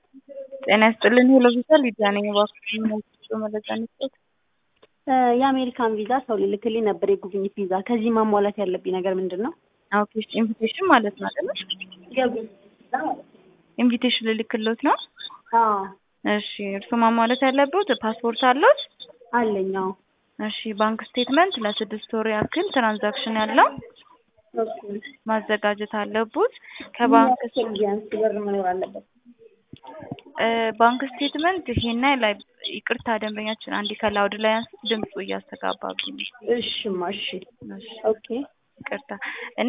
ጤና ይስጥልኝ ሄሎ ቪዛ ሊዲያ ነኝ። እባክዎን ሞልቶ መረጃ እንስጠት። የአሜሪካን ቪዛ ሰው ሊልክልኝ ነበር የጉብኝት ቪዛ። ከዚህ ማሟላት ያለብኝ ነገር ምንድን ነው? ኦኬ ኢንቪቴሽን ማለት ነው አይደል? ኢንቪቴሽን ልልክልዎት ነው? አዎ እሺ እርሱ ማሟላት ያለብዎት ፓስፖርት አለዎት? አለኝ። አዎ እሺ ባንክ ስቴትመንት ለስድስት ወር ያክል ትራንዛክሽን ያለው ኦኬ። ማዘጋጀት አለብዎት። ከባንክ ቢያንስ ብር መኖር አለበት። እ ባንክ ስቴትመንት ይሄን ላይ ይቅርታ ደንበኛችን አንዴ ከላውድ ላይ አንስ ድምፁ እያስተጋባብኝ ነው። እሽማ እሺ እሺ ኦኬ ይቅርታ